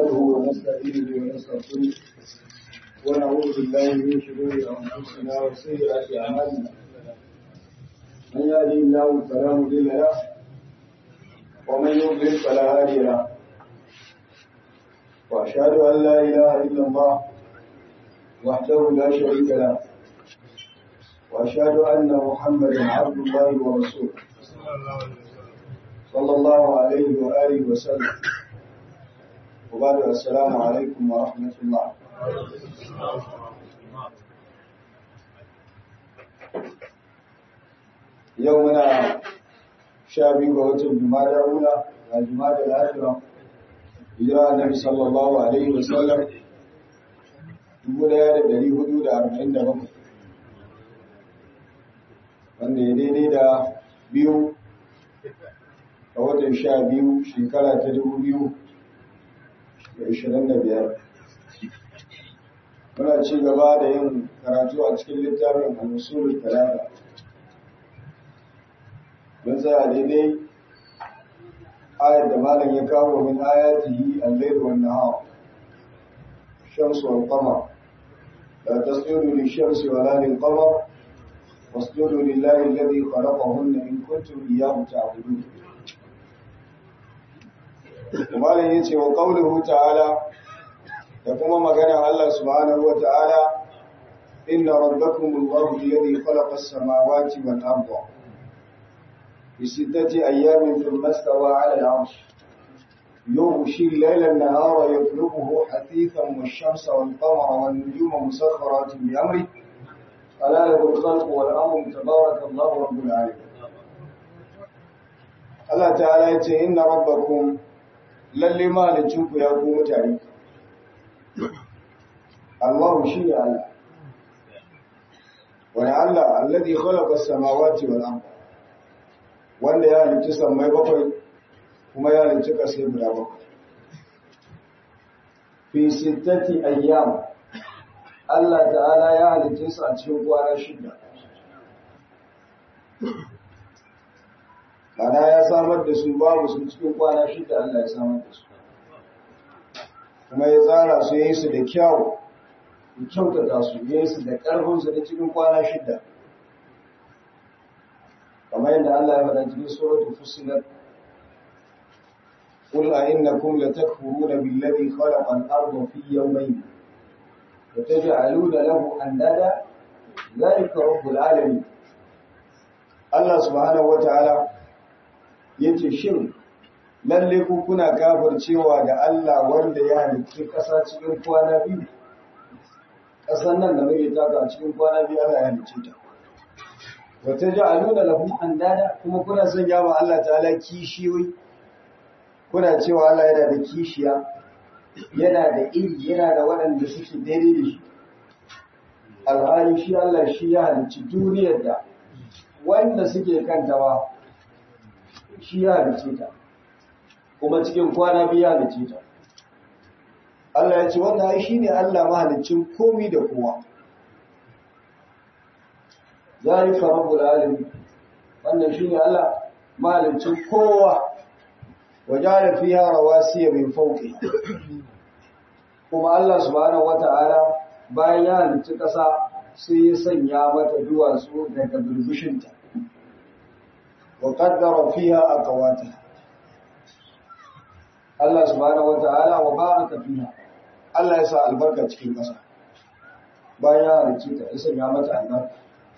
نحمده ونستعينه ونستغفره ونعوذ بالله من شرور انفسنا وسيئات اعمالنا من يهده الله فلا مضل له ومن يضلل فلا هادي له واشهد ان لا اله الا الله وحده لا شريك له واشهد ان محمدا عبد الله ورسوله صلى الله عليه واله وسلم وبعد السلام عليكم ورحمه الله يومنا شابي ووتر جمادى أولى وجمادى الآخرة هجرة النبي صلى الله عليه وسلم يقول يا دلي حدود أربعين دقيقة wanda ya daidai da biyu a watan sha biyu shekara ta dubu biyu da ishirin da biyar muna ci gaba da yin karatu a cikin littafin al-usulul talata mun tsaya daidai ayar da malam ya kawo min ayatihi al-layl wan nahar shamsu wal qamar la tasjudu lish-shamsi wa la lil-qamar wasjudu lillahi alladhi khalaqahunna in kuntum iyyahu ta'budun malam yace wa qawluhu ta'ala da kuma magana Allah subhanahu wa ta'ala inna rabbakum Allahu alladhi khalaqa as-samawati wal arda fi sittati ayyamin thumma istawa 'ala al-'arsh يغشي الليل النهار يطلبه حثيثا والشمس والقمر والنجوم مسخرات بأمره ألا له الخلق والأمر تبارك الله رب العالمين الله تعالى يقول إن ربكم للي ما لتشوف يا قوم تعريف الله شيء الله ولعل الذي خلق السماوات والأرض wanda ya halicci sammai bakwai kuma ya halicci ƙasai guda bakwai fi sittati ayyam Allah ta'ala ya halicce su a cikin kwana shida Mana ya samar da su babu su cikin kwana shida Allah ya samar da su kuma ya tsara su ya yi su da kyawu ya kyautata su ya yi su da ƙarfinsu da cikin kwana shida kamar yadda Allah ya faɗa cikin suratul fusilat قل أئنكم لتكفرون بالذي خلق الأرض في يومين وتجعلون له أندادا ذلك رب العالمين الله سبحانه وتعالى yace shin lalle ku kuna cewa da Allah wanda ya halicci ƙasa cikin kwana biyu ƙasar nan da muke taka cikin kwana biyu Allah ya halicce ta wa taj'aluna lahu andada kuma kuna son yawa Allah ta'ala kishiyoyi kuna cewa Allah yana da kishiya yana da iri yana da waɗanda suke daidai da shi alhali shi Allah shi ya halicci duniyar da wanda suke kantawa shi ya halicce ta kuma cikin kwana biyu ya halicce ta Allah ya ce wannan ai shine Allah mahaliccin komi da kowa zalika rabbul alamin wannan shine Allah mahaliccin kowa وجعل فيها رواسي من فوقها kuma Allah subhanahu wata'ala bayan ya halicci ƙasa sai ya sanya mata duwatsu daga birbishinta wa qaddara fiha aqwata Allah subhanahu wata'ala wa baraka fiha Allah ya sa albarka cikin ƙasa bayan ya halicci ta ya sanya mata albarka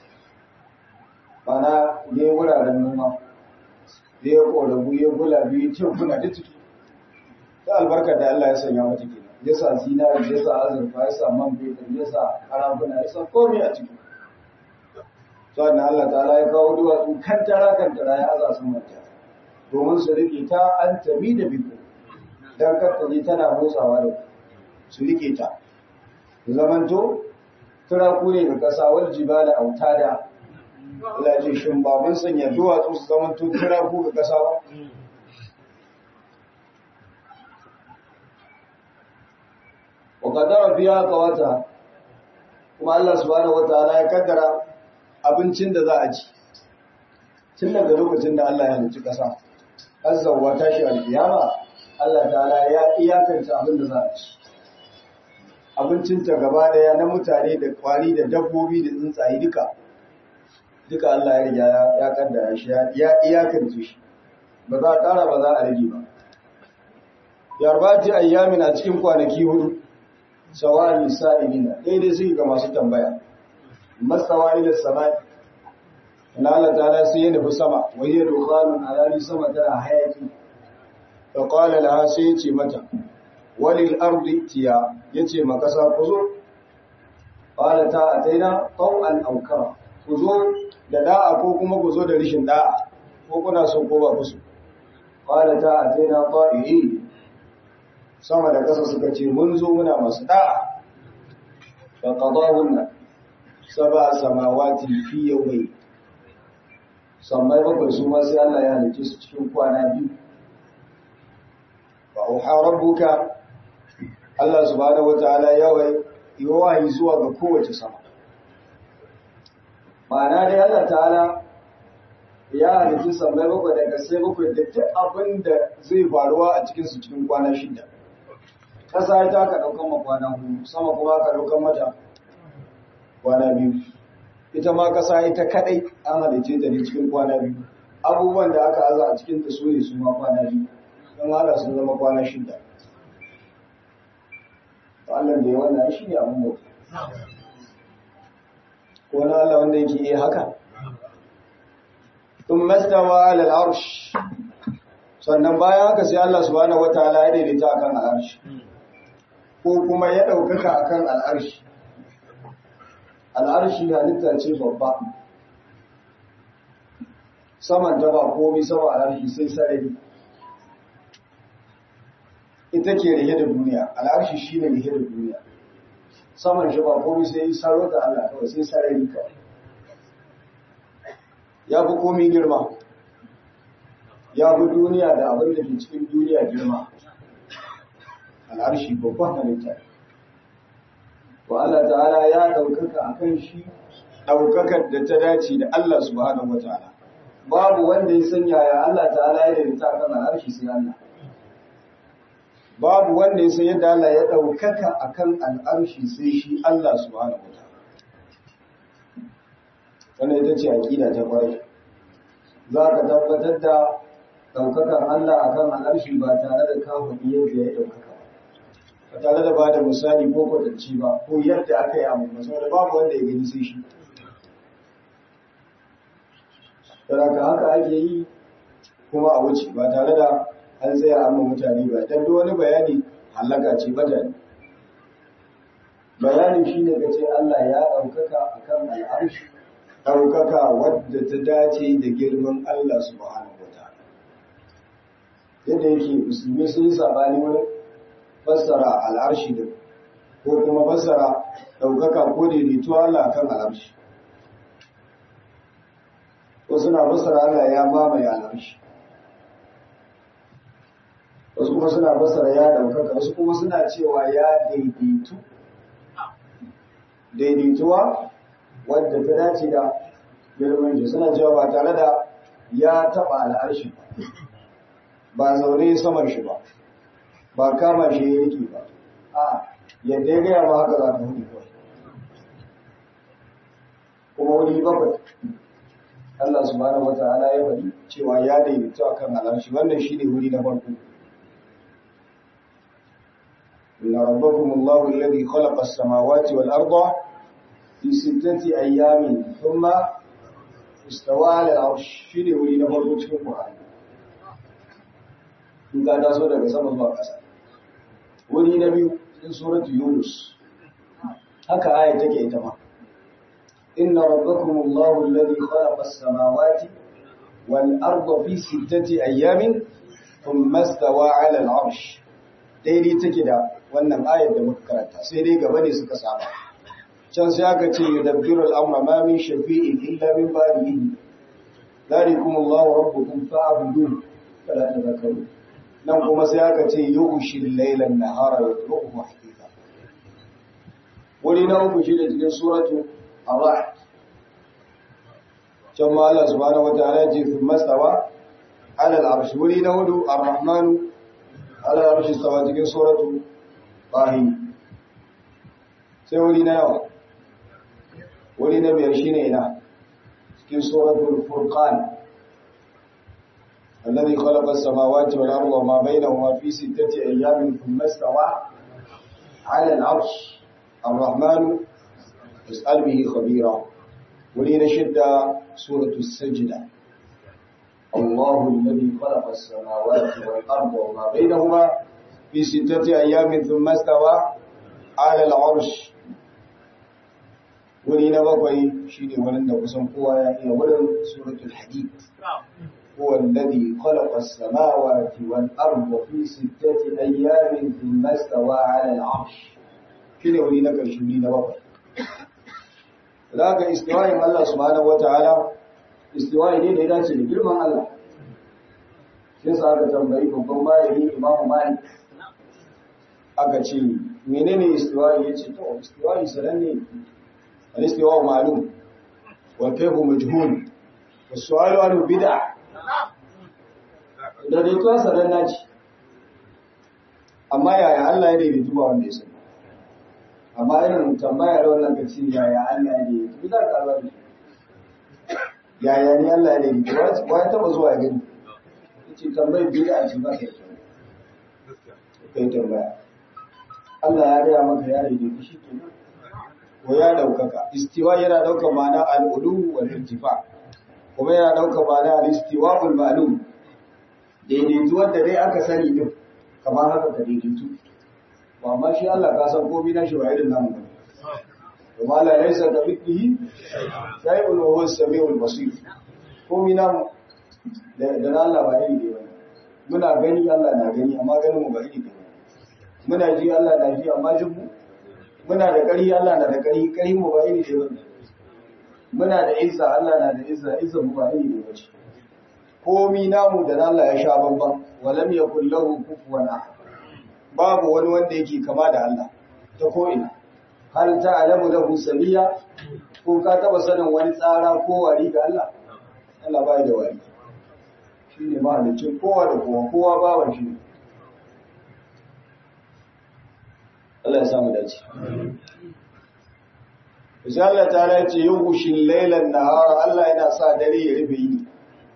bana ne wuraren noma da ya ƙorabu ya gula biyu cin kuna da ciki ta albarkar da Allah ya sanya mata ke ya sa zinari ya sa azurfa ya sa man fetur ya sa karafuna ya sa komai a ciki sannan Allah ta ya kawo duwatsu kan tara kan tara ya aza sun mata domin su rike ta an tabi da biko dan kattaje tana motsawa da su rike ta zamanto turaku ne ga ƙasa wal jibala autada Allah ce shin ba mun sanya duwatsu su zama tuttuna ku ga kasa ba wa qaddara fiha qawata kuma Allah subhanahu wataala ya kaddara abincin da za a ci tun daga lokacin da Allah ya halicci kasa azzawa tashi alkiyama Allah ta'ala ya iyakance abin da za a ci abincinta gaba daya na mutane da kwari da dabbobi da tsuntsaye duka duka Allah ya riga ya kaddara shi ya iyakance shi ba za a ƙara ba za a rage ba yarbati ayyamin a cikin kwanaki hudu sawani sa'ilina daidai suke ga masu tambaya masawa ila samai na Allah ta'ala sai ya nufi sama wai ya dukhanun alali sama tana hayaki fa qala laha sai ya ce mata walil ardi tiya yace ma kasa ku zo qala ta ataina taw'an aw kara ku zo da da'a ko kuma ku zo da rishin da'a ko kuna so ko ba ku so qala ta ataina ta'i'i sama da kasa suka ce mun zo muna masu da'a fa qadahunna sab'a samawati fi yawmayn sammai bakwai su ma sai Allah ya halice su cikin kwana biyu wa auha rabbuka Allah subhanahu wataala ya yi wahayi zuwa ga kowace sama ma'ana dai Allah ta'ala ya halice sammai bakwai daga sai bakwai da duk abin da zai faruwa a cikin su cikin kwana shida ƙasa ta ka ɗaukan ma kwana hudu sama kuma ka ɗaukan mata kwana biyu ita ma ƙasa ita kaɗai an halice ta ne cikin kwana biyu abubuwan da aka aza a cikin ta su ne su ma kwana biyu don hada sun zama kwana shida Allah da ya wannan shi ne abin mutu ko na Allah wanda yake yi haka tun mastawa alal arsh sannan bayan haka sai Allah subhanahu wataala ya daidaita akan al'arshi ko kuma ya ɗaukaka akan al'arshi al'arshi halitta ce babba saman ta ba komi sama al'arshi sai sarari ita ke rike da duniya al'arshi shi ne rike da duniya saman shi ba komi sai saro da Allah kawai sai sarari kawai ya fi komi girma ya fi duniya da abin da ke cikin duniya girma al'arshi babban halitta wa Allah ta'ala ya ɗaukaka a kan shi ɗaukakar da ta dace da Allah subhanahu wa ta'ala babu wanda ya sanya ya Allah ta'ala ya daidaita kan al'arshi sai Allah babu wanda ya san yadda Allah ya ɗaukaka a kan al'arshi sai shi Allah subhanahu wa ta'ala wannan ita ce aƙida ta kwarai za ka tabbatar da ɗaukakan Allah a kan al'arshi ba tare da kawo yadda ya ɗaukaka ba tare da ba da misali ko kwatanci ba ko yadda aka yi amma saboda babu wanda ya gani sai shi Saraka haka ake yi kuma a wuce ba tare da an tsaya amma mutane ba dan duk wani bayani halaka ce mutane bayani shine ka ce Allah ya ɗaukaka akan al'arshi ɗaukaka wadda ta dace da girman Allah subhanahu wa ta'ala yadda yake musulmi sun yi sabani wurin fassara al'arshi da ko kuma fassara ɗaukaka ko daidaituwa Allah kan al'arshi. Ko suna fassara Allah ya mamaye al'arshi. Wasu kuma suna fassara ya ɗaukaka, wasu kuma suna cewa ya daidaitu. Daidaituwa wadda ta dace da girman shi suna cewa ba tare da ya taɓa al'arshi ba zaune saman shi ba. ba kama shi ya rike ba a yadda ya gaya ma haka za ta hudu kawai kuma wuri bakwai Allah subhanahu wata'ala ya faɗi cewa ya daidaito akan alarshi wannan shi ne wuri na farko inna rabbakum Allahu alladhi khalaqa as-samawati wal arda fi sittati ayyamin thumma istawa 'ala al-'arsh shi ne wuri na farko cikin Qur'ani in ka taso daga sama zuwa ƙasa wuri na biyu in suratu yunus haka aya take ita ma inna rabbakum allahu alladhi khalaqa as-samawati wal arda fi sittati ayamin thumma istawa 'ala al-'arsh daidai take da wannan ayar da muka karanta sai dai gaba ne suka saba can sai aka ce yudabbiru al-amra ma min shafi'in illa min ba'dihi dhalikum allahu rabbukum fa'buduhu fala tadhakkarun nan kuma sai aka ce yughshil laylan nahara yatruku haqiqa wuri na uku shi da cikin suratu ar-ra'd can ma Allah subhanahu wataala ya ce fi mastawa ala al-arsh wuri na hudu ar-rahmanu ala arshi stawa cikin suratu bahi sai wuri na yawa wuri na biyar shine ina cikin suratul furqan الذي خلق السماوات والأرض وما بينهما في ستة أيام ثم استوى على العرش الرحمن اسأل به خبيرا ولين شدة سورة السجدة الله الذي خلق السماوات والأرض وما بينهما في ستة أيام ثم استوى على العرش ولين بقي شيني ولن نقسم قوة إلى ولن سورة الحديد هو الذي خلق السماوات والأرض في ستة أيام ثم استوى على العرش shine wuri na ƙarshe wuri na bakwai da ga istiwayin Allah subhanahu wataala istiwayi ne da ya dace da girman Allah sai sa aka tambayi babban malami Imam Malik aka ce menene istiwayi yace to istiwayi sananne al-istiwa ma'lum wal kayfu majhul was-su'alu anhu bid'ah da dai tuwa sananna ce amma yaya Allah ya daidaitu ba wanda ya sani amma irin tambaya da wannan ka ce yaya Allah ya daidaitu za ka zama yaya ni Allah ya daidaitu ba ya taba zuwa ya gani ce tambayar biyu da ce ba ka yi kai tambaya Allah ya gaya maka ya daidaitu shi ke ko ya daukaka istiwa yana daukar ma'ana al'ulu wal irtifa kuma yana daukar ma'ana al-istiwa ul ma'lum daidaitu wanda dai aka sani din kamar haka ka daidaitu ba amma shi Allah ka san komai na shi ba irin namu ba kuma la laysa ka mithlihi shay'un wa huwa as-sami'ul basir komai namu da da Allah ba iri ne ba muna gani Allah na gani amma ganin mu ba iri ne muna ji Allah na ji amma jin mu muna da ƙari Allah na da ƙari ƙari mu ba iri ne ba muna da izza Allah na da izza izza mu ba iri ne ba ce komi namu da Allah ya sha bamban walam yakul lahu kufuwan ahad babu wani wanda yake kama da Allah ta ko ina hal ta'lamu lahu samiya ko ka taba sanin wani tsara ko wari ga Allah Allah bai da wari shine mahalicin kowa da kowa kowa bawan shi Allah ya samu dace Sai Allah ta ce yughshil laylan nahara Allah yana sa dare ya rufe yini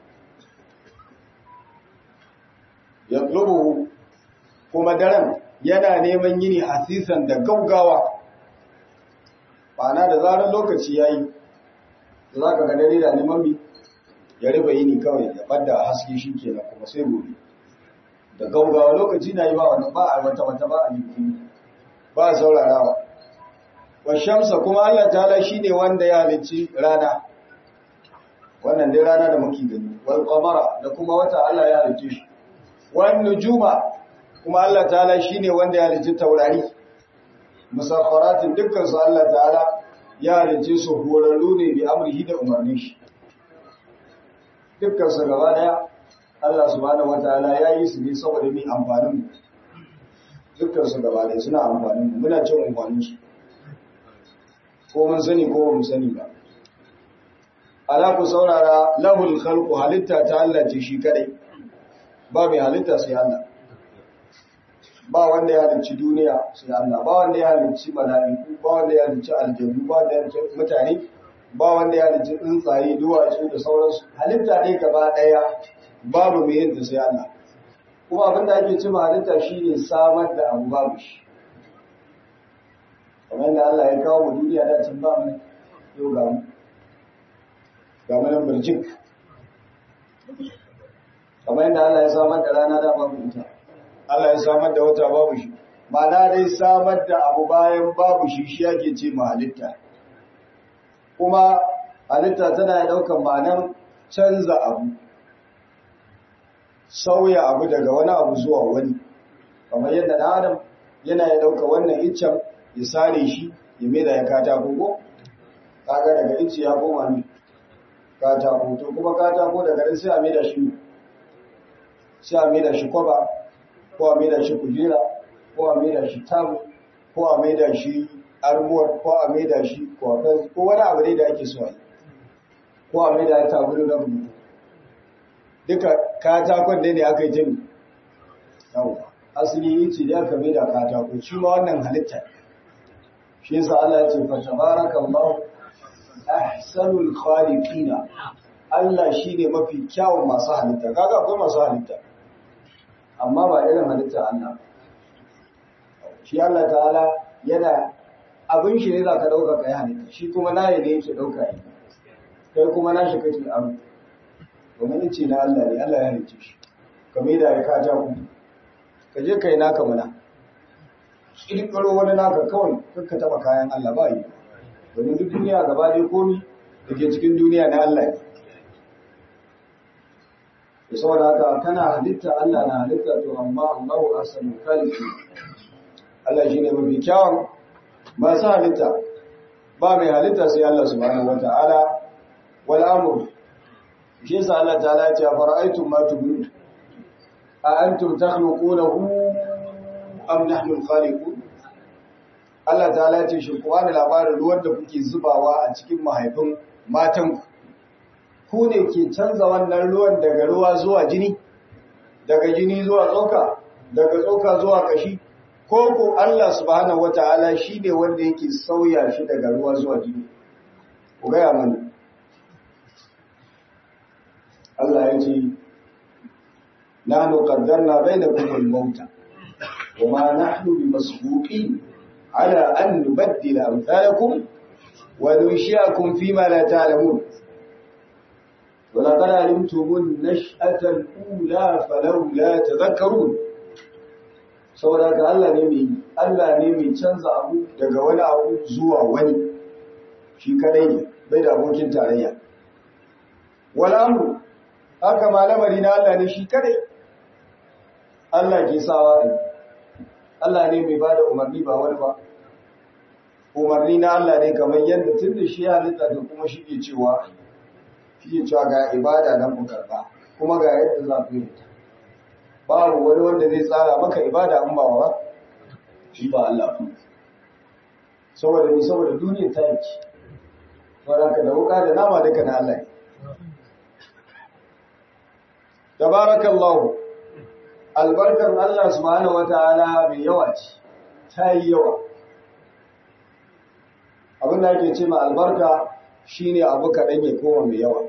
yatlubuhu kuma daren yana neman yini hasisan da gaugawa ma'ana da zarar lokaci yayi da zaka ga dare da neman mi ya riba yini kawai ya bada haske shi kenan kuma sai gobe da gaugawa lokaci na yi ba wani ba a wata wata ba a yi ba a saurarawa wa shamsa kuma Allah ta'ala shine wanda ya halicci rana wannan dai rana da muke gani wal qamara da kuma wata Allah ya halicce shi wan nujuma kuma Allah ta'ala shine wanda ya halicci taurari musakharatin dukkan su Allah ta'ala ya halicce su horarru ne bi amrihi da umarnin shi dukkan su gaba daya Allah subhanahu wataala ya yi su ne saboda mu amfanin mu dukkan su gaba daya suna amfanin mu muna cin amfanin su ko mun sani ko ba mu sani ba ala ku saurara lahul khalqu halitta ta Allah ce shi kadai ba mai halitta sai Allah ba wanda ya halicci duniya sai Allah ba wanda ya halicci mala'iku ba wanda ya halicci aljannu ba wanda ya halicci mutane ba wanda ya halicci tsuntsaye duwatsu da sauransu halitta dai gaba daya babu mai yin sai Allah kuma abin da ake cima halitta shine samar da abu babu shi kamar da Allah ya kawo mu duniya da can ba mu yau ga mu ga mu nan birjik kamar yadda Allah ya samar da rana da babu ita Allah ya samar da wata babu shi ma'ana dai samar da abu bayan babu shi shi yake ce ma halitta kuma halitta tana ɗaukar ma'anar canza abu sauya abu daga wani abu zuwa wani kamar yadda ɗan adam yana ya ɗauka wannan iccen ya sare shi ya mai da ya katako ko kaga daga icce ya koma ne katako to kuma katako daga nan sai a mai da shi sai a mai da shi kwaba ko a mai da shi kujera ko a mai da shi tamu ko a mai da shi armuwar ko a mai da shi kwakan ko wani abu ne da ake so a yi ko a mai da tabulu na rubutu duka katakon ne ne aka yi jami yawwa asali yace da aka mai da katako shi ma wannan halitta shi yasa Allah ya ce fa tabarakallahu ahsanul khaliqina Allah shine mafi kyawun masu halitta kaga akwai masu halitta amma ba irin halitta Allah shi Allah ta'ala yana abin shi ne za ka ɗauka ka yi halitta shi kuma na ne yake ɗauka yi kai kuma na shi kake abu domin ce na Allah ne Allah ya halicce shi ka mai da ya ka ja ku ka je ka yi naka mana ƙirƙiro wani naka kawai ka taɓa kayan Allah ba yi domin duk duniya gaba ɗaya komi da ke cikin duniya na Allah ne da saboda haka kana halitta Allah na halitta to amma Allahu ahsanul khaliqin Allah shine mafi kyawun masu halitta ba mai halitta sai Allah subhanahu wata'ala wal amr shi yasa Allah ta'ala ya ce fara'aytum ma tubun a antum takhluqunahu am nahnu al-khaliqun Allah ta'ala ya ce shi ku wani labarin ruwan da kuke zubawa a cikin mahaifin matan ku ne ke canza wannan ruwan daga ruwa zuwa jini daga jini zuwa tsoka daga tsoka zuwa kashi ko ko Allah subhanahu wataala shine wanda yake sauya shi daga ruwa zuwa jini ku gaya mana Allah ya ce nahnu qaddarna bainakum al-mauta wama nahnu bimasbuqin ala an nubaddila amsalakum wa nunshiakum fima la ta'lamun ولقد علمتم النشأة الأولى فلولا تذكرون saboda ka Allah ne mai Allah ne mai canza abu daga wani abu zuwa wani shi kadai ne bai da abokin tarayya wala amru haka ma lamari na Allah ne shi kadai Allah ke sawa ne Allah ne mai bada umarni ba wani ba umarni na Allah ne kamar yadda tun da shi halitta da kuma shi ke cewa shi ke cewa ga ibada nan ku karba kuma ga yadda za ku yi ta babu wani wanda zai tsara maka ibada in ba wa shi ba Allah ba saboda ni saboda duniya ta yake saboda ka da wuka da nama duka na Allah ne tabarakallahu albarkar Allah subhanahu wataala mai yawa ce ta yi yawa abin da ake ce ma albarka shine abu kaɗan ya koma mai yawa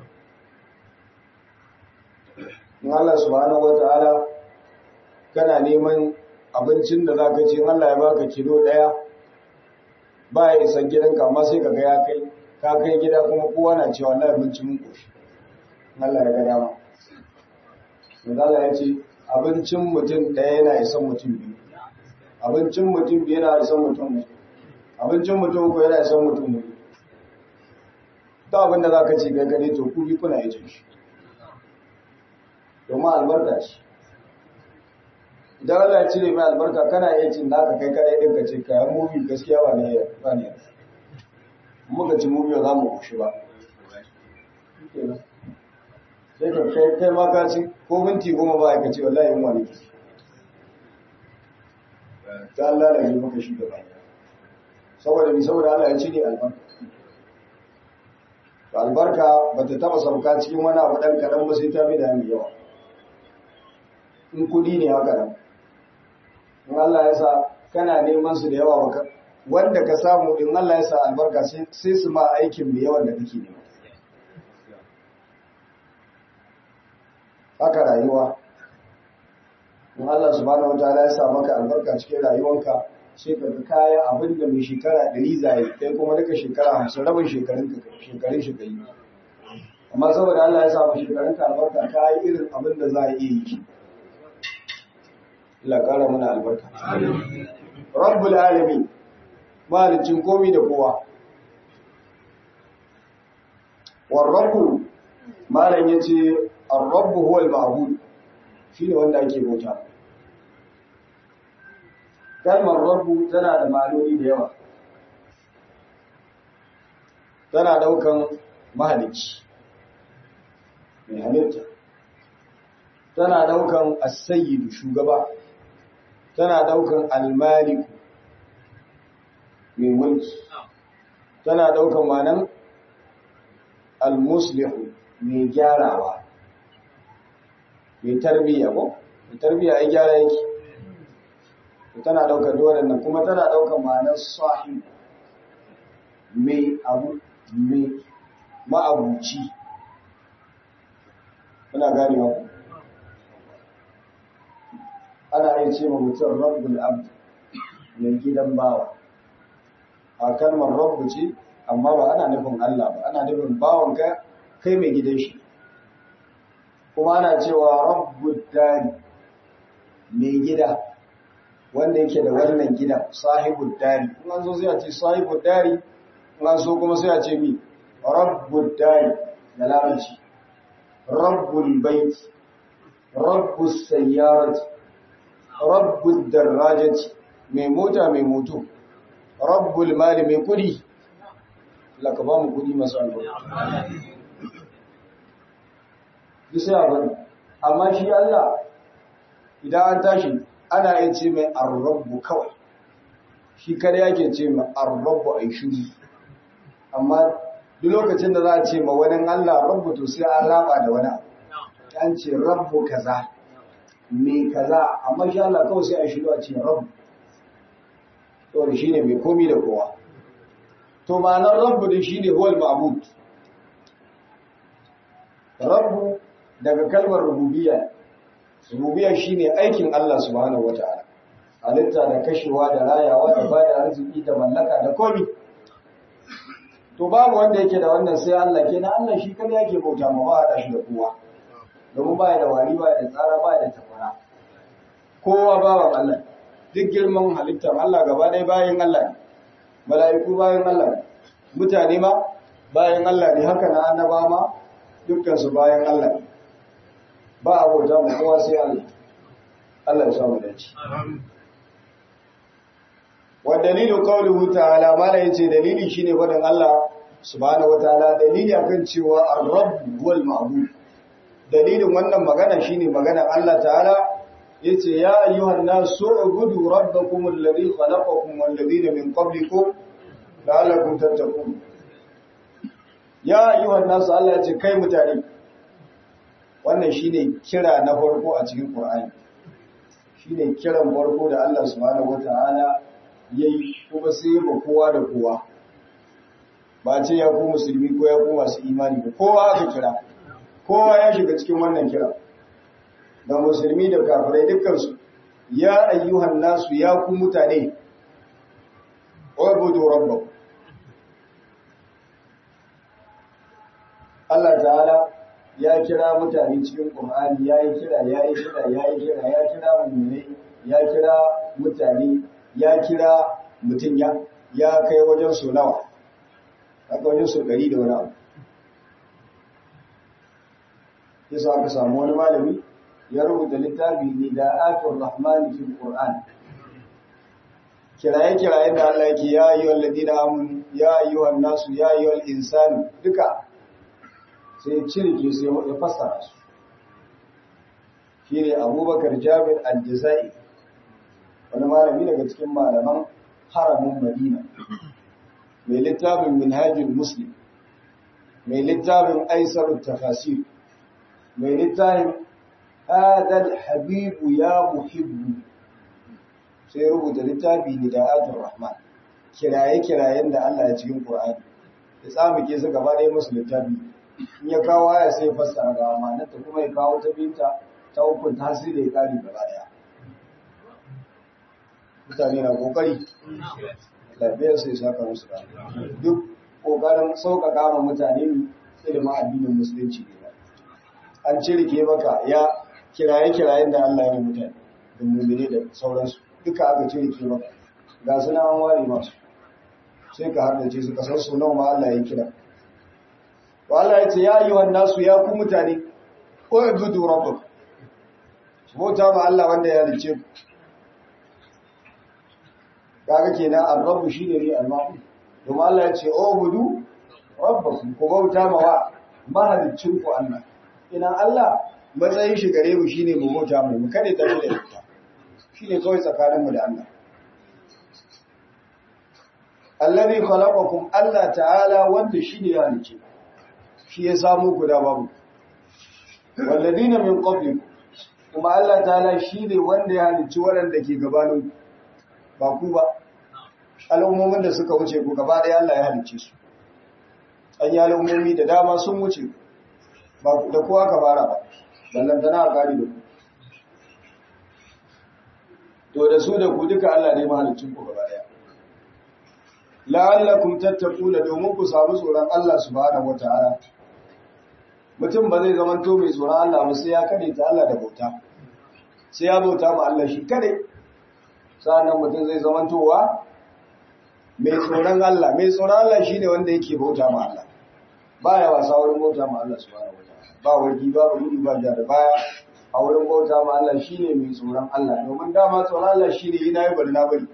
in Allah subhanahu wata'ala kana neman abincin da za ka ce Allah ya baka kilo ɗaya ba ya isan gidanka amma sai ka ga ya kai ka kai gida kuma kowa na cewa Allah abinci mun koshi Allah ya ga dama Allah ya ce abincin mutum ɗaya yana isan mutum biyu abincin mutum biyu yana isan mutum biyu abincin mutum ko yana isan mutum biyu ta abin da za ka ce kai gane to ku bi kuna yi shi domin albarka ce idan Allah ya cire mai albarka kana iya cin naka kai kadai din ka ce kayan mubi gaskiya ba ne ba ne muka ci mubi za mu kushi ba sai ka kai kai ma ka ci ko minti goma ba ka ce wallahi yin wani ki ta Allah da yi maka shi da ba saboda ni saboda Allah ya cire albarka albarka ba ta taba sauka cikin wani abu ɗan kaɗan ba sai ta fi da mai yawa in kudi ne haka nan in Allah ya sa kana neman su da yawa baka wanda ka samu in Allah ya sa albarka sai su ma aikin mai yawan da kake nema haka rayuwa in Allah subhanahu wataala ya sa maka albarka cikin rayuwanka sai ka ga kaya abin da mai shekara ɗari zai kai kuma duka shekara hamsin rabin shekarun shekarun shi kai amma saboda Allah ya sa mu shekarun ka albarka ka yi irin abin da za a iya yi Allah ƙara mana albarka. Rabbul alamin malicin komi da kowa. War rabbu malam yace ar-rabbu huwa al-ma'bud shine wanda ake bauta. Kalmar rabbu tana da ma'anoni da yawa. Tana daukan mahalicci. Mai halitta. Tana daukan as-sayyidu shugaba. tana daukan almaliku mai mulki tana daukan manan almuslihu mai gyarawa mai tarbiyya ko mai tarbiyya ai gyara yake tana daukar waɗannan kuma tana daukar ma'anar sahib mai abu mai ma'abuci kuna gane ku ana iya ce ma mutum rabbul abd mai gidan bawa a kalmar rabbu ce amma ba ana nufin Allah ba ana nufin bawan ka kai mai gidan shi kuma ana cewa rabbud dari mai gida wanda yake da wannan gidan sahibud dari in an zo sai a ce sahibud dari in an so kuma sai a ce mi rabbud dari da larabci rabbul bait rabbus sayyarati rabbud darajati mai mota mai moto rabbul mali mai kudi laka ba mu kudi masu albarka bisa abin amma shi Allah idan an tashi ana yin ce mai arrabu kawai shi kare yake ce mai arrabu a shiri amma duk lokacin da za a ce ma wani Allah rabu to sai an raba da wani an ce rabu kaza me kaza amma shi Allah kawai sai a shiru a ce rabu to shi ne mai komi da kowa to ma'anar rabu din shi ne huwal ma'bud rabu daga kalmar rububiyya rububiyya shine aikin Allah subhanahu wataala halitta da kashewa da rayawa da bada arziki da mallaka da komi to babu wanda yake da wannan sai Allah kenan Allah shi kada yake bauta ma ba da shi da kowa domin baya da wari baya da tsara baya da tafara kowa bawan Allah duk girman halittar Allah gaba ɗaya bayan Allah ne mala'iku bayan Allah ne mutane ma bayan Allah ne haka na annaba ma dukkan su bayan Allah ne ba a bauta mu kowa sai Allah Allah ya samu dace wa dalilu qawluhu ta'ala mala yace dalili shine wadan Allah subhanahu wataala dalili akan cewa ar-rabb wal ma'bud dalilin wannan magana shine magana Allah ta'ala yace ya ayyuhan nasu ubudu rabbakum alladhi khalaqakum wal ladina min qablikum la'allakum tattaqun ya ayyuhan nasu Allah yace kai mutane wannan shine kira na farko a cikin Qur'ani shine kiran farko da Allah subhanahu wataala yayi kuma sai ba kowa da kowa ba ce ya ku musulmi ko ya ku masu imani ba kowa aka kira kowa ya shiga cikin wannan kira da musulmi da kafirai dukkansu ya ayyuhan nasu ya ku mutane ubudu rabbakum Allah ta'ala ya kira mutane cikin Qur'ani ya yi kira ya yi kira ya yi kira ya kira mu'minai ya kira mutane ya kira mutum ya ya kai wajen su nawa aka wajen su gari da wani abu yasa aka samu wani malami ya rubuta littafi ne da atur rahmani fil qur'an kiraye kiraye da Allah yake ya ayyuhal ladina amanu ya ayyuhan nasu ya ayyuhal insanu duka sai cirke sai ya fassara su shine Abubakar Jabir al-Jazai wani malami daga cikin malaman haramin Madina mai littafin Minhajul Muslim mai littafin Aisarut Tafasir mai littafin Adal Habibu ya muhibbu sai rubuta littafi ne da Atul Rahman kiraye-kirayen da Allah ya cikin Qur'ani ya tsamuke su gaba ɗaya musu littafi in ya kawo aya sai fassara ga amanata kuma ya kawo ta binta ta hukun tasiri ya kare gaba ɗaya mutane na kokari lafiyar sai saka musu da duk kokarin sauƙaƙa ma mutane ne ilimin addinin musulunci ne an cirke maka ya kiraye-kirayen da Allah ya mutane da mummune da sauransu duka aka cirke maka ga suna an ware masu sai ka hardace su kasar su nawa ma Allah ya kira to Allah ya ce ya yi wannan su ya ku mutane ko ibudu rabbuk su bauta ma Allah wanda ya halice ku kaga kenan ar-rabbu shine ne al-ma'bud domin Allah ya ce o budu rabbakum ku bauta ma wa mahalicin ku Allah ina Allah matsayin shi gare mu shine mu bauta mu mu kare ta da ita shine kawai tsakanin mu da Allah Allazi khalaqakum Allah ta'ala wanda shine ya halice shi ya samu ku da babu walladina min qablikum kuma Allah ta'ala shine wanda ya halici waɗanda ke gabanin ba ku ba al'ummomin da suka wuce ku gaba ɗaya Allah ya halicce su an yi al'ummomi da dama sun wuce ba da kowa ka fara ba ballantana a kari da ku to da su da ku duka Allah ne mahalicin ku gaba ɗaya la'allakum tattaquna domin ku samu tsoron Allah subhanahu wata'ala mutum ba zai zama to mai tsoron Allah ba sai ya kade ta Allah da bauta sai ya bauta ma Allah shi kade sannan mutum zai zama towa mai tsoron Allah mai tsoron Allah shine wanda yake bauta ma Allah baya wasa wurin bauta ma Allah subhanahu wata'ala ba wargi ba gudu ba da baya a wurin bauta ma Allah shine mai tsoron Allah domin dama tsoron Allah shine yana yi bari na bari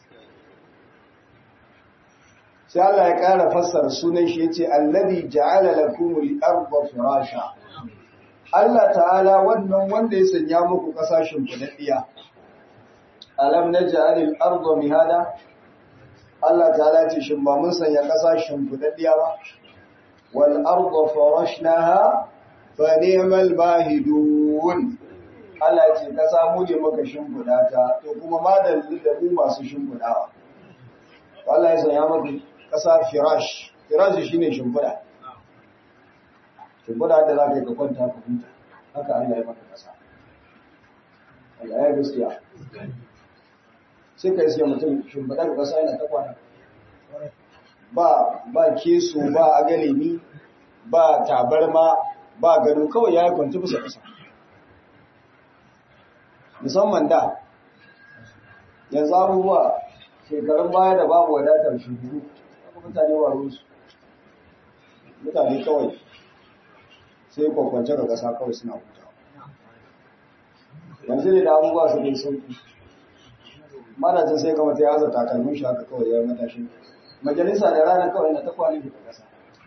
sai Allah ya ƙara fassara sunan shi yace allazi ja'ala lakumul arda firasha Allah ta'ala wannan wanda ya sanya muku kasashen kudaddiya alam naj'alil arda mihada Allah ta'ala ce shin ba mun sanya kasashen kudaddiya ba wal arda farashnaha fa ni'mal mahidun Allah ya ce kasa mu ne muka shimfida ta to kuma madalli da mu masu shimfidawa Allah ya sanya muku ƙasa firash firash shi ne shimfiɗa shimfiɗa da za ka yi ka kwanta ka huta haka Allah ya maka ƙasa Allah ya gaskiya sai ka iske mutum shimfiɗa da ƙasa yana ta kwana ba ba keso ba agalemi ba tabarma ba gado kawai ya yi kwanci bisa ƙasa musamman da yanzu abubuwa shekarun baya da babu wadatar shuguru mutane wa rusu mutane kawai sai kwakwance ga ƙasa kawai suna huta yanzu ne da abubuwa su ne sauki madajin sai kama ta yaza takalmin shi haka kawai ya matashin majalisa da rana kawai na ta kwali da ƙasa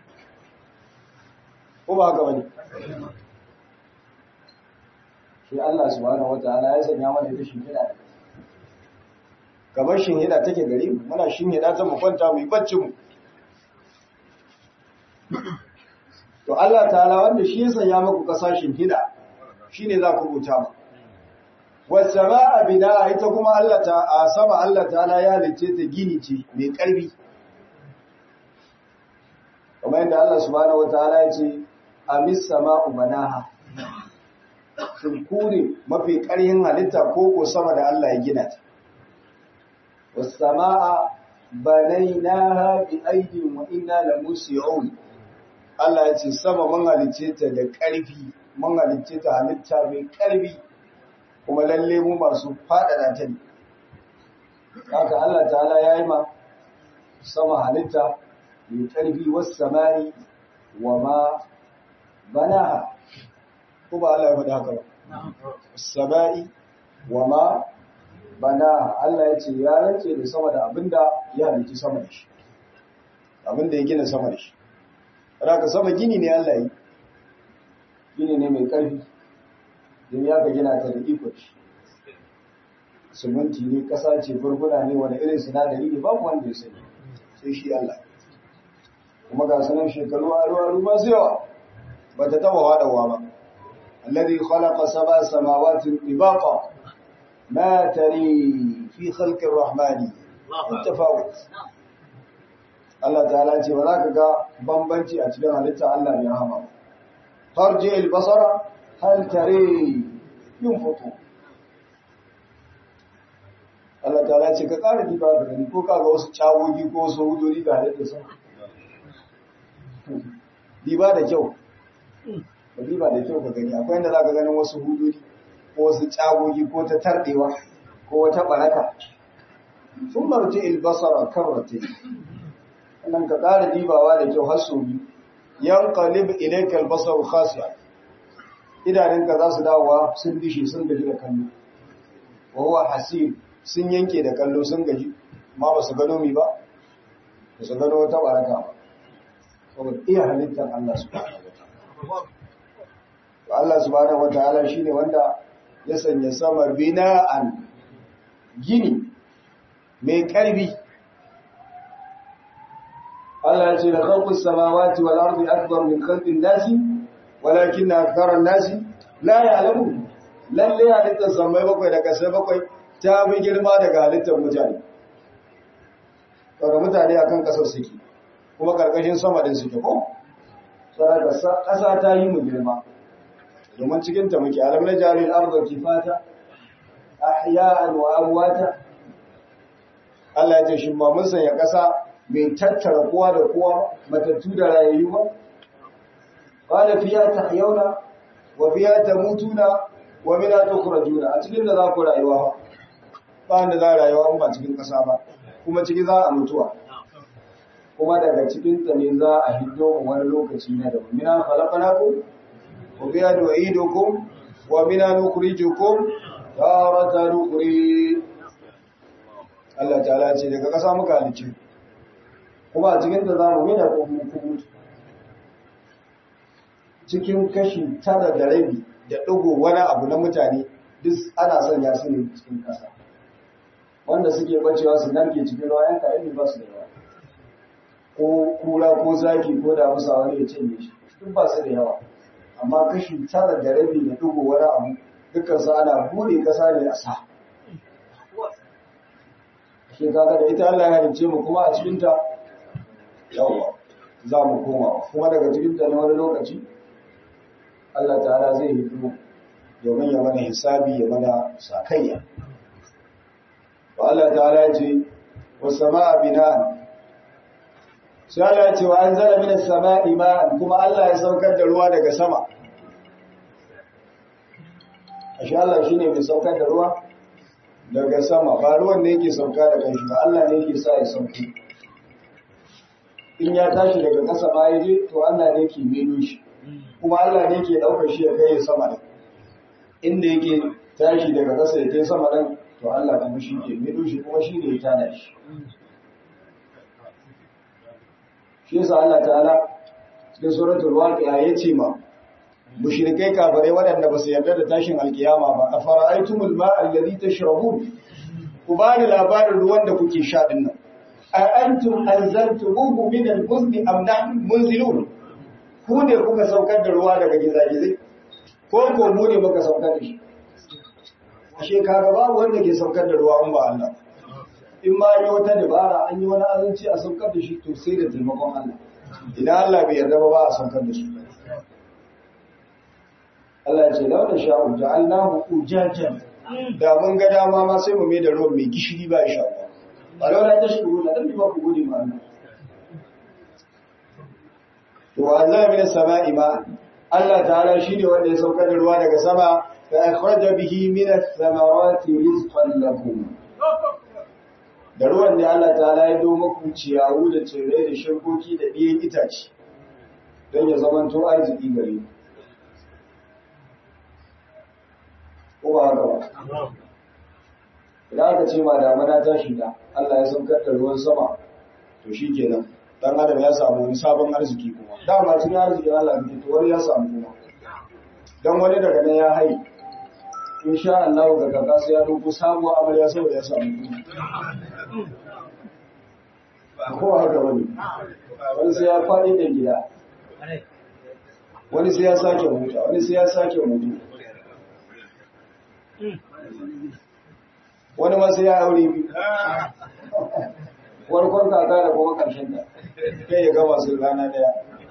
ko ba haka wani shi Allah subhanahu wa ta'ala ya sanya mana ita shi da kamar shinhida take gari muna shinhida ta mu kwanta mu yi bacci mu to Allah ta'ala wanda shi ya sanya muku kasa shinhida shine za ku rubuta ba wasamaa bina ita kuma Allah ta a sama Allah ta'ala ya halice ta gini ce mai karfi kamar yadda Allah subhanahu wataala ya ce amis sama'u banaha sun kure mafi ƙarhin halitta ko ko sama da Allah ya gina ta والسماء بنيناها بأيد وإنا لموسعون Allah ya ce sama mun halicce ta da ƙarfi mun halicce ta halitta mai ƙarfi kuma lalle mu masu faɗaɗa ta ne haka Allah ta'ala ya yi ma sama halitta mai ƙarfi wasu samari wa ma banaha ko ba Allah ya faɗi haka ba samari wa ma bana Allah ya ce ya rance da sama da abinda ya halitta sama da shi abinda ya gina sama da shi ka sama gini ne Allah yi gini ne mai ƙarfi don ya ka gina ta da iko shi siminti ne ƙasa ce gurguna ne wani irin sinadari ne babu wanda ya sani sai shi Allah kuma ga sanan shekaru a ruwa ruwa su yawa ba ta taba waɗawa ba alladhi khalaqa sab'a samawati tibaqa ما تري في خلق الرحمن التفاوت Allah ta'ala ce ba za ka ga bambanci a cikin halitta Allah mai rahama har je albasara hal tare yin foto Allah ta'ala ce ka ƙara diba da gani ko ka ga wasu cawogi ko wasu hudori ga halitta sama diba da kyau ba diba da kyau ka gani akwai inda za ka ganin wasu hudori ko wasu cagogi ko ta tardewa ko wata baraka sun marti ilbasara karrate nan ka ƙara dibawa da kyau har sau biyu yan qalib ilayka albasar khasiya idanunka za su dawowa sun dishe sun gaji da kallo wa huwa hasib sun yanke da kallo sun gaji ma ba su gano mi ba ba su gano wata baraka ba saboda iya halittar Allah subhanahu wa ta'ala Allah subhanahu wa ta'ala shine wanda ya sanya sama bina'an gini mai ƙarfi Allah ya ce da khalqus samawati wal ardi akbar min khalqin nasi walakin aktharan nasi la ya'lamun lalle halittar samai bakwai da kasai bakwai ta bi girma daga halittar mutane daga mutane akan kasar suke kuma karkashin sama din suke ko saraka kasa ta yi mu girma domin cikin ta muke alam na jalil arda kifata ahya'an wa amwata Allah ya ce shi ba mun sanya kasa mai tattara kowa da kowa matattu da rayayyu ba qala fiya tahyawna wa fiya tamutuna wa minha tukhrajuna a cikin da za ku rayuwa ba wanda za rayuwa in ba cikin kasa ba kuma ciki za a mutuwa kuma daga cikin ta ne za a hiddo wani lokaci na daban mina khalaqnakum wa fiha nu'idukum wa minha nukhrijukum taratan ukhri Allah ta'ala ce daga kasa muka halice kuma a cikin ta za mu mina ko mu mutu cikin kashi tara da rabi da ɗigo wani abu na mutane duk ana sanya su ne cikin ƙasa wanda suke bacewa su narke cikin ruwa yan kayan ne ba su da yawa ko kura ko zaki ko da musa wani ya cinye shi duk ba su da yawa amma kashi tara da rabi da ɗigo wani abu dukkan su ana bude ƙasa ne a sa shi kaga da ita Allah ya halicce mu kuma a cikin ta yawa za mu koma kuma daga cikin ta ne wani lokaci Allah ta'ala zai hito domin ya mana hisabi ya mana sakayya. Wa Allah ta'ala ya ce, wa sama'a bina'an. Sai Allah ya ce wa an zara mina sama'i ma'an kuma Allah ya saukar da ruwa daga sama. Ashe Allah shi ne mai saukar da ruwa daga sama, ba ruwan ne yake sauka da kanshi ba, Allah ne yake sa ya sauki. In ya tashi daga ƙasa ma ya je, to Allah ne ke meno shi. kuma Allah ne ke ɗaukar shi ya kai sama da inda yake tashi daga ƙasa ya kai sama ɗan to Allah kuma shi ke mido shi kuma shi ne ya tada shi shi yasa Allah ta'ala cikin suratul waqi'a ya ce ma mushrikai kafirai waɗanda ba su yarda da tashin alkiyama ba a fara'aitumul ma'a alladhi tashrabun ku ba ni labarin ruwan da kuke sha din nan a antum anzaltumuhu min al-muzni am nahnu munzilun ku ne kuka saukar da ruwa daga gizagizai ko ko mu ne muka saukar da shi ashe kaga babu wanda ke saukar da ruwa in ba Allah in ma yi wata dabara an yi wani azanci a saukar da shi to sai da taimakon Allah idan Allah bai yarda ba ba a saukar da shi Allah ya ce launa sha'u ja'alnahu ujajan da mun ga dama ma sai mu mai da ruwan mai gishiri ba insha Allah ba launa tashkuru da dan ba ku gode ma Allah wa anzala minas sama'i ma Allah ta'ala shine wanda ya saukar da ruwa daga sama fa akhraja bihi minas samarati rizqan lakum da ruwan da Allah ta'ala ya do muku ciyawu da tsirrai da shirkoki da biyan itace don ya zamanto arziki gare ku ko ba haka ba idan aka ce ma damana ta shiga Allah ya saukar da ruwan sama to shikenan dan adam ya samu wani sabon arziki kuma dama cikin arziki Allah ne to wani ya samu kuma dan wani daga nan ya hai insha Allah ga kaka sai ya duku sabuwa amarya saboda ya samu kuma ko haka wani wani sai ya faɗi da gida wani sai ya sake mutu wani sai ya sake mutu wani ma sai ya aure biyu farkon kaka da kuma ƙarshen ta kai ya gama su rana daya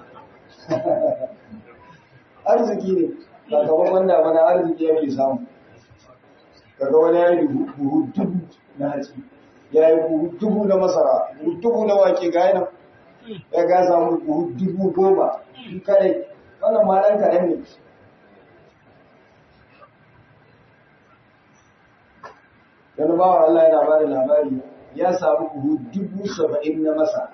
arziki ne sakamakon damana arziki yake samu kaga wani ya yi buhu dubu na hatsi ya yi buhu dubu na masara buhu dubu na wake ga yana ya ga samu buhu dubu goma kadai wannan ma ɗan kaɗan ne wani bawa Allah yana ba da labari ya samu buhu dubu saba'in na masa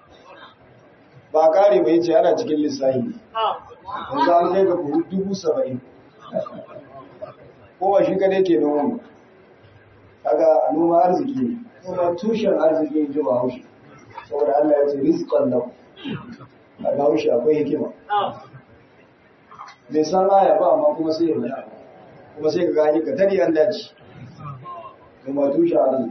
ba kare bai ce ana cikin lissahi yanzu an kai ga buhu dubu saba'in ko ba shi kadai ke noma ba kaga noma arziki ne kuma tushen arziki ne ji ba haushi saboda Allah ya ce rizqan lahu a ga haushi akwai hikima bai san aya ba amma kuma sai ya yi kuma sai ka gani ka tari an daji kuma tushen arziki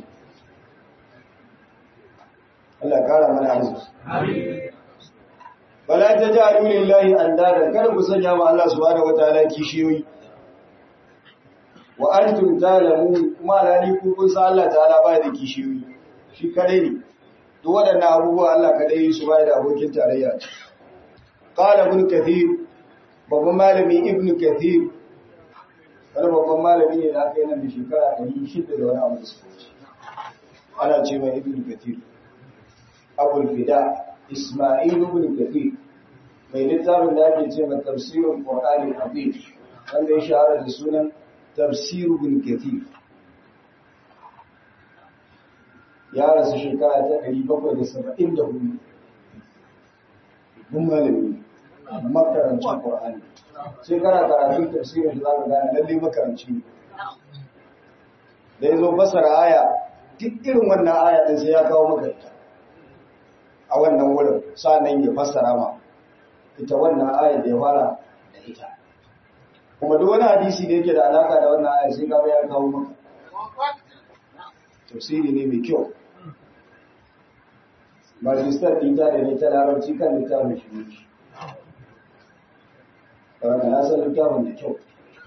Allah kara mana arziki. Bala ta ji a lillahi an dada, kada ku sanya ma Allah subhanahu wataala kishiyoyi. wa antum ta'lamun kuma alhali ku kun san Allah ta'ala ba da kishiyoyi shi kadai ne duk waɗannan abubuwa Allah kadai su ba da abokin tarayya qala ibn kathir babban malami ibn kathir wani babban malami ne da aka yi nan da shekara 600 da wani abu da suka wuce ana ce mai ibn kathir abul fida isma'il ibn kathir mai littafin da ake ce mai tafsirin qur'ani azim wanda ya shahara da sunan tafsir ibn kathir ya rasu shekara ta 774 mun malami makarancin qur'ani sai kana karatun tafsirin da zaka gane lalle makaranci ne da yazo basara aya duk irin wannan aya din sai ya kawo maka ita a wannan wurin nan ya fassara ma ita wannan aya da ya fara da ita kuma duk wani hadisi da yake da alaka da wannan aya sai ka ya kawo maka tafsiri ne mai kyau majistar ɗita da ne ta larabci kan littafin shi ne ƙarfi na san littafin da kyau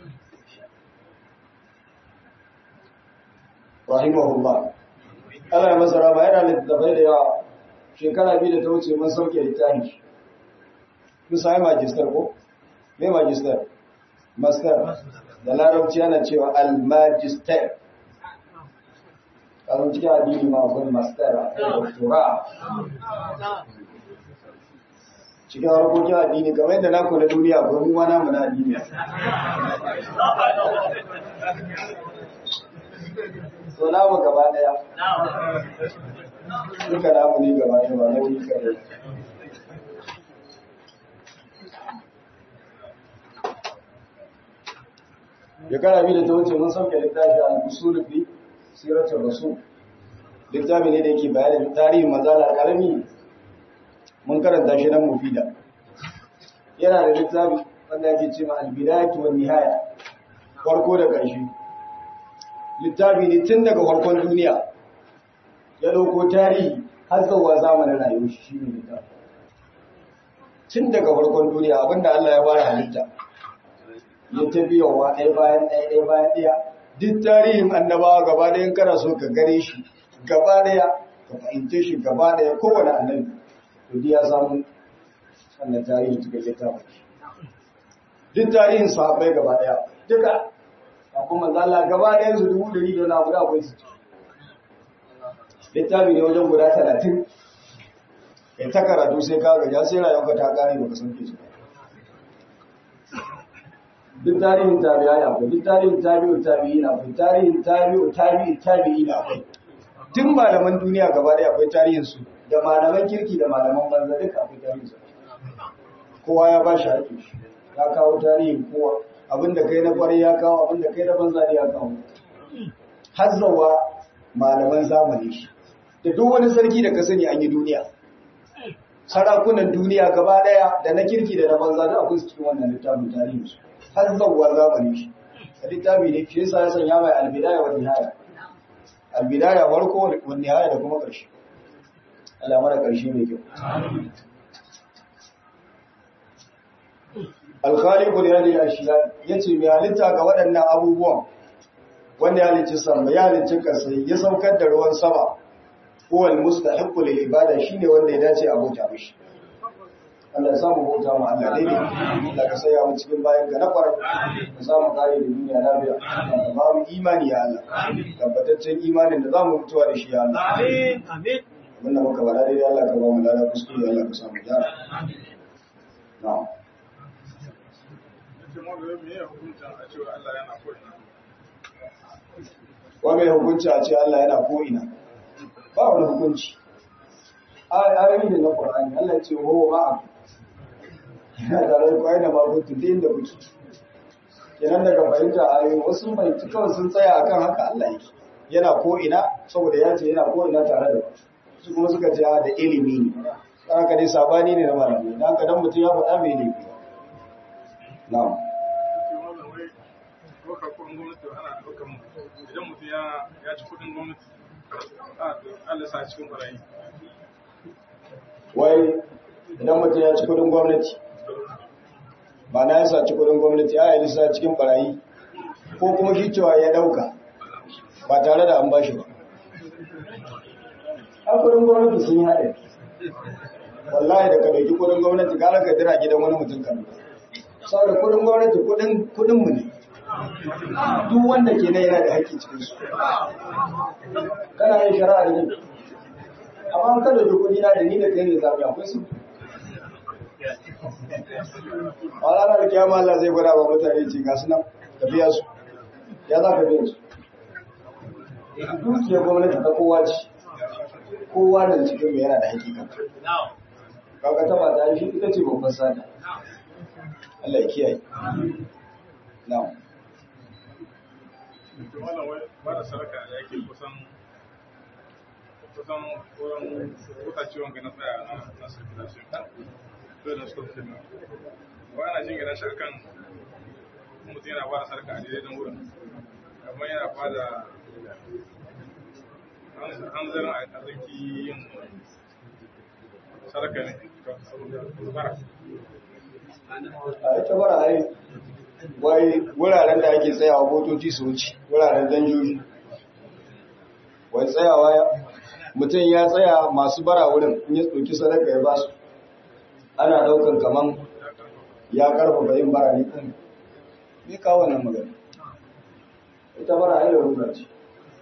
rahimahullah Allah ya masa rama yana littattafai da yawa shekara biyu da ta wuce mun sauke littafin shi kun sami majistar ko? me majistar? master da larabci yana cewa al-magister kazan cikin addini ma akwai master a doctora cikin harkokin addini kamar yadda na kula duniya akwai mu wana mu na addini so namu gaba daya duka namu ne gaba daya ba na wuri kare ya kara bi da ta wuce mun sauke littafi al-usul fi siratul rasul littafi ne da yake bayanin tarihin manzala karami mun karanta shi nan mufida yana da littafi wanda yake cewa al-bidayatu wan nihaya farko da ƙarshe littafi ne tun daga farkon duniya ya dauko tarihi har zuwa zamanin rayuwar shi shine littafi tun daga farkon duniya abinda Allah ya fara halitta ya ta biyowa ɗaya bayan ɗaya ɗaya bayan ɗaya duk tarihin annabawa gaba ɗaya kana so ka gane shi gaba ɗaya ka fahimce shi gaba ɗaya kowane annabi to ya samu wannan tarihin cikin littafin duk tarihin sahabbai gaba ɗaya duka a kuma zalla gaba ɗayan su dubu ɗari da wani abu da akwai su littafi ne wajen guda talatin ya ta karatu sai ka gaja sai rayuwarka ta kare baka san ke ba duk tarihin tabi'a ya akwai duk tarihin tabi'u tabi'i na akwai tarihin tabi'u tabi'i tabi'i na akwai duk malaman duniya gaba ɗaya akwai tarihin su da malaman kirki da malaman banza duka akwai tarihin su kowa ya ba shi haƙƙi shi ya kawo tarihin kowa abinda kai na kwarai ya kawo abinda kai na banza ya kawo hazzawa malaman zamani shi da duk wani sarki da ka sani an yi duniya sarakunan duniya gaba ɗaya da na kirki da na banza da akwai su cikin wannan littafin tarihin su har zauwa zamani shi a littafi ne shi yasa ya sanya mai albidaya wa nihaya albidaya farko wa nihaya da kuma ƙarshe Allah mara ƙarshe mai kyau alkhaliqul yadi ashiya yace mai halitta ga waɗannan abubuwan wanda ya halicci sama ya halicci kasai ya saukar da ruwan sama huwal mustahiqqu lil ibada shine wanda ya dace a bauta mishi Allah ya samu bauta mu Allah dai Allah ka saya mu cikin bayan ka na kwarai ka samu kare da duniya lafiya ka ba mu imani ya Allah tabbataccen imanin da za mu mutuwa da shi ya Allah Amin. Amin. mun da muka bada dai Allah ka ba mu lada kuskure Allah ka samu gyara na'am wa mai hukunci a ce Allah yana ko ina ba wani hukunci ayoyi ne na Qur'ani Allah ya ce wa huwa ma'a yana tare da kwai da mabutu da inda kuke kenan daga fahimta ayoyi wasu fahimci kawai sun tsaya akan haka Allah yake yana ko ina saboda ya ce yana ko ina tare da ku su kuma suka ce da ilimi ne haka dai sabani ne na malamai dan haka dan mutum ya faɗa bai ne na'am idan mutum ya ci kudin gwamnati Allah sa cikin barayi wai idan mutum ya ci kudin gwamnati ba na yasa ci kudin gwamnati a yi sa cikin barayi ko kuma shi cewa ya dauka ba tare da an bashi ba an kudin gwamnati sun yi haɗe wallahi da ka dauki kudin gwamnati gara ka dira gidan wani mutum kan saboda kudin gwamnati kudin mu ne duk wanda ke nan yana da haƙƙi cikin su kana yin shari'a da ni amma an kada da kudi na da ni da kai ne zabi akwai su a ranar da kiyama Allah zai gwada wa mutane ce ga su nan ka biya su ya za ka biya su dukiyar gwamnati ta kowa ce kowa da cikin mai yana da hakikan kaga ta ba ta shi ita ce babban sada Allah ya kiyaye na'am wannan wai ba da sarka da yake kusan kusan wurin kuka ciwon ga na tsaya na na circulation to da stop din wa ana jin gina shi akan mutum yana ba da sarka a daidai nan wurin amma yana ba da hanzarin a zaki yin sarka ne bara a ita bara ai wai wuraren da ake tsayawa motoci su wuce wuraren danjoji wai tsayawa ya mutum ya tsaya masu bara wurin in ya tsoki sadaka ya ba su ana daukan kaman ya karfafa yin bara ne kan ne kawo wannan magana ita bara ai larura ce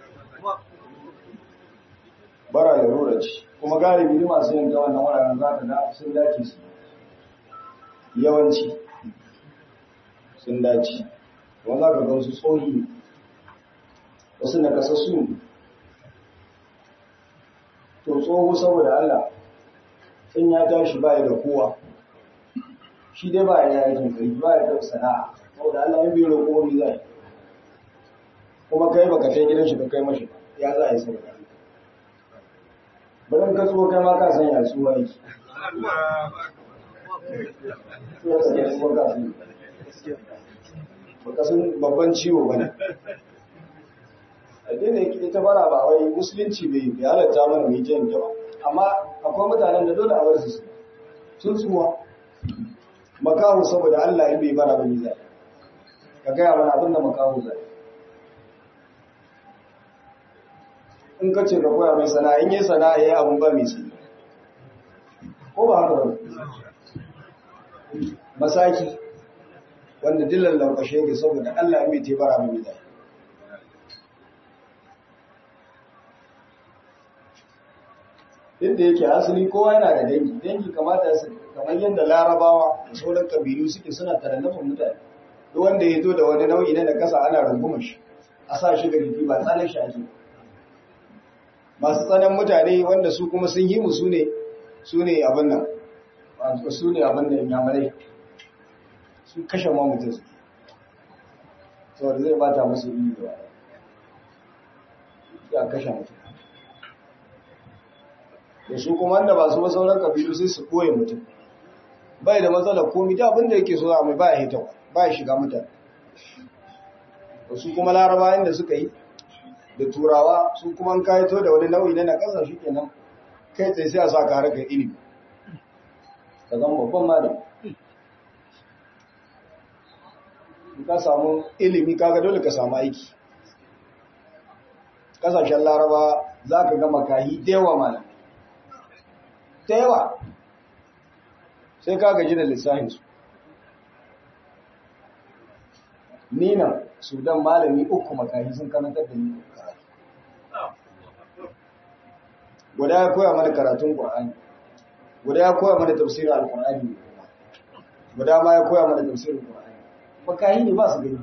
bara larura ce kuma galibi ne masu yin ta wannan wuraren za ka ga sun dace su yawanci sun dace wanda ka ga wasu tsohi wasu na kasassu ne to tsoho saboda Allah in ya tashi ba ya da kowa shi dai ba ya yi kai ba ya da sana'a saboda Allah in bai roƙo wani zai kuma kai baka kai gidan shi ka kai mashi ya za a yi saboda bari ka tso kai ma ka san ya tsuwa yake baka san babban ciwo bane addini yake ita bara ba wai musulunci bai bai halatta mana mai jan ba amma akwai mutanen da dole a bar su sun tsuwa makahu saboda Allah in bai bara ba ni zai ka gaya mana abin da makahu zai in ka ce ka koya mai sana'a in yi sana'a yayi abun ba mai sani ko ba haka ba masaki wanda dillan lankwashe yake saboda Allah mai te bara mai zai inda yake asali kowa yana da dangi dangi kamata su kamar yadda larabawa da sauran kabilu suke suna tarannafin mutane duk wanda ya zo da wani nau'i na nakasa ana rungumar shi a sa shi ga jiki ba tsanin shi ake masu tsanan mutane wanda su kuma sun yi mu su ne su ne abin nan su ne abin da yamurai sun kashe ma mutum su saboda zai bata musu yi da ya kashe mutum da su kuma wanda ba su ba sauran kabilu sai su koye mutum bai da matsalar komi da abin da yake so a mai ba ya hita ba ya shiga mutane su kuma laraba inda suka yi da turawa su kuma kayito da wani nau'i na nakasa shi kenan kai tsaye sai a sa ka harkar ilimi ka zama babban malam ka samu ilimi kaga dole ka samu aiki kasashen laraba za ka gama kayi da yawa malam da yawa sai ka gaji da lissahinsu nina sudan malami uku makahi sun karantar da ni karatu guda ya koya mana karatun ƙwa'ani guda ya koya mana tafsirin alƙur'ani guda ma ya koya mana tafsirin ƙwa'ani makahi ne ba su gani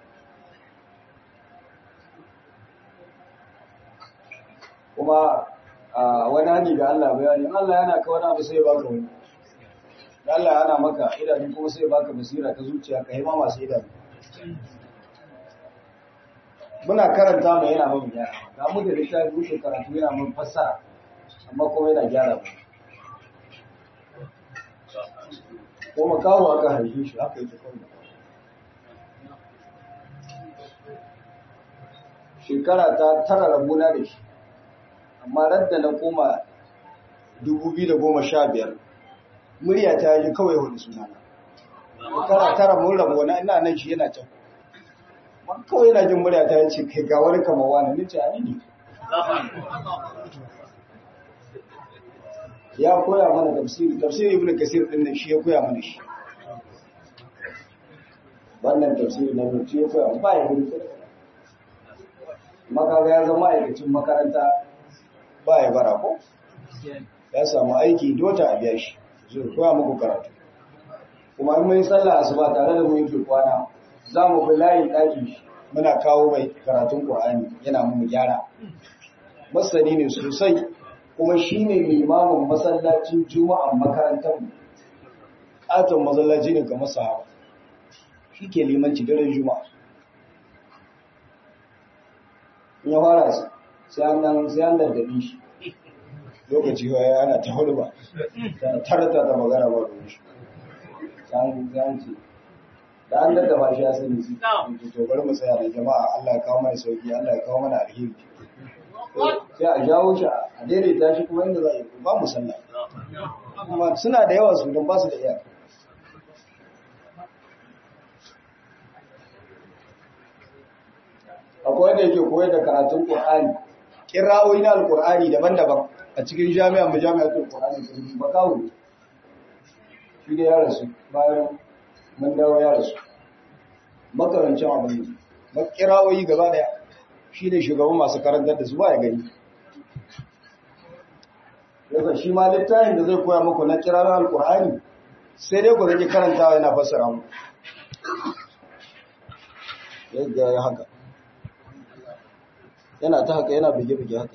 kuma wani hanyar ga Allah bayani Allah yana ka wani abu sai ya baka wani da Allah yana maka idanu kuma sai ya baka basira ta zuciya ka hima masu idanu muna karanta mai yana mamu gyara ga mu da littafi wuce karatu yana mun fassara amma kuma yana gyara mu ko makawo aka haife shi haka yake kawai shekara ta tara rabuna da shi amma radda na koma 2015 murya ta yi kawai wani sunana shekara tara mun rabu wani ina nan shi yana can kawai yana jin murya ta yace kai ga wani kamar wani nace a ni ne ya koya mana tafsiri tafsiri ibn kasir din nan shi ya koya mana shi wannan tafsiri na mutu ya koya ba ya gudu makaga ya zama aikacin makaranta ba ya bara ko ya samu aiki dota a biya shi zai koya muku karatu kuma in mun sallah asuba tare da mu yake kwana za mu bi layin ɗaki muna kawo mai karatun Qur'ani yana mu gyara masani ne sosai kuma shine limamin masallacin juma'an makarantar mu katon masallaci ne kamar sahaba shi ke limanci daren juma'a in ya fara sai an nan sai an daddabi shi lokaci ya ana ta hulba tarata ta magana ba da shi san ce da an daddaba shi ya sani su to bari mu tsaya da jama'a Allah ya kawo mana sauki Allah ya kawo mana alheri sai a jawo shi a daidaita shi kuma inda za a yi ba mu sallah kuma suna da yawa su don ba su da iyaka akwai wanda yake koyar da karatun Qur'ani kira'o'i na Al-Qur'ani daban-daban a cikin jami'an mu jami'atul Qur'ani sun ba kawo shi da ya rasu bayan mun dawo ya rasu makarancin abin da kira'o'i gaba daya shi ne shugaban masu karantar da su ba ya gani yasa shi ma littafin da zai koya muku na kira'o'i Al-Qur'ani sai dai ku zai karantawa yana fassara mu yadda ya haka yana ta haka yana bige-bige haka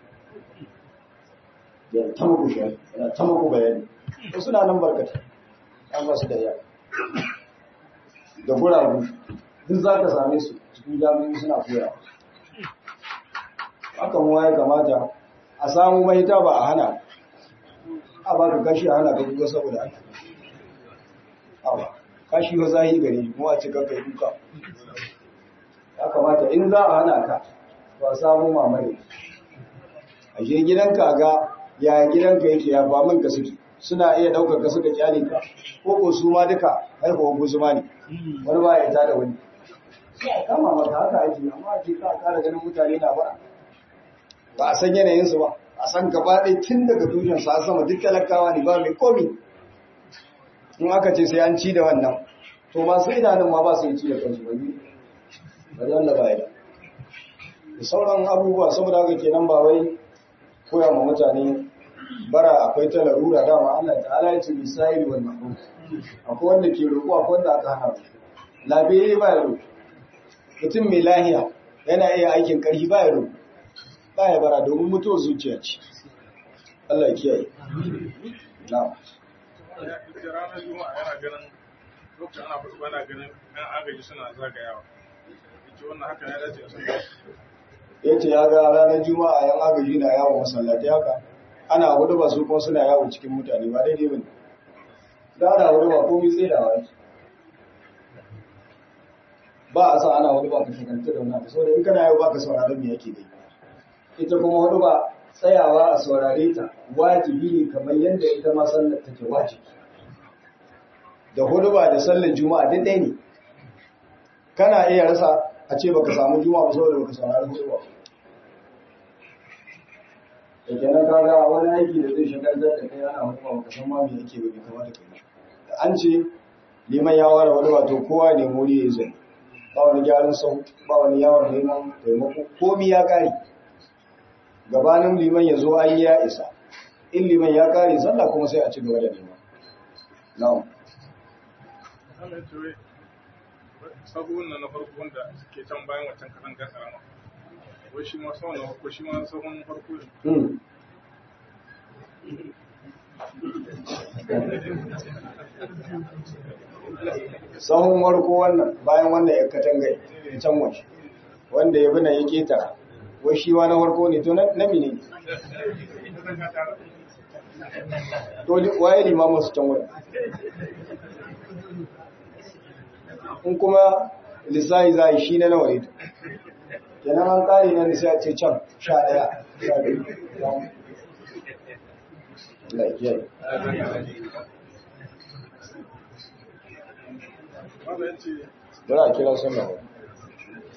yana ta muku shi yana ta muku bayani ko suna nan barkata an ba su da yawa da guragu duk za ka same su cikin jami'in suna koya haka mu ya kamata a samu mahita ba a hana a ba ka kashi a hana ka kuka saboda ake awa kashi wa zahi gare mu a cikin kai duka ya kamata in za a hana ka ba samu mamaye a je gidanka ga ya gidanka yake ya ba min ka suke suna iya daukar ka suka kyale ka ko ko su ma duka haihuwar guzuma ne wani ba ya tada wani sai a kama mata haka ake amma a ce ka kara ganin mutane na bara ba a san yanayin su ba a san gaba ɗaya tun daga tushen sa sama duk talakawa ne ba mai komi in aka ce sai an ci da wannan to masu idanun ma ba su yi ci da kansu ba ne ba da ba ya da da sauran abubuwa saboda haka kenan ba wai koya ma mutane bara akwai ta larura dama Allah ta'ala ya ce misali wal mahrum akwai wanda ke roƙo akwai wanda aka hana labe ba ya roƙo mutum mai lahiya yana iya aikin ƙarfi ba ya roƙo ba ya bara domin mutuwar zuciya ce Allah ya kiyaye na'am ranar juma'a yana ganin lokacin ana fasa bana ganin yan agaji suna zagayawa ita wannan haka ya dace a sun ya ce ya ga ranar juma'a yan agaji na yawon masallatai haka ana hudu ba su kuma suna yawon cikin mutane ba daidai ba ne da ana hudu ba komai tsaye da wani ba a sa ana hudu ba ka shaganta da wani saboda in kana yau ba ka sauraron me yake dai ita kuma hudu ba tsayawa a saurare ta wajibi ne kamar yadda ita ma sallar take wajibi da hudu ba da sallar juma'a duk ɗaya ne kana iya rasa a ce baka samu juma'a ba saboda baka saurari hudu ba da kenan kaga wani aiki da zai shagaltar da kai ana hukuma baka san ma me yake ba bai kamata ka yi da an ce liman ya ware wani wato kowa ne muri ya zai ba wani gyaran sau ba wani yawon neman taimako komi ya kare gabanin liman ya zo an ya isa in liman ya kare sallah kuma sai a ci gaba da neman na'am Allah ya ce wai sahun na farko wanda ke can bayan wancan kasan gasa rama wai shi ma sahun na farko shi ma sahun farko ne Hmm. sahun warko wannan bayan wannan ya katangai can waje wanda ya bina ya ketara wai shi ma na warko ne to na na mine to li- waye limamin su can waje in kuma lissahi za a yi shi na nawa ne kenan an kare na lissahi ce can sha ɗaya sha biyu Allah ya kiyaye. wanda ya ce Bari a kira sallah.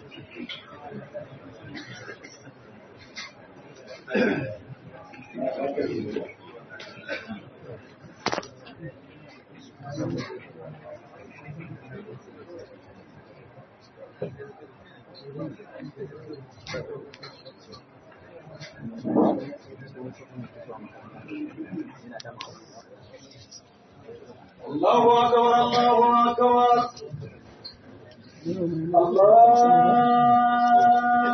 الله أكبر الله أكبر الله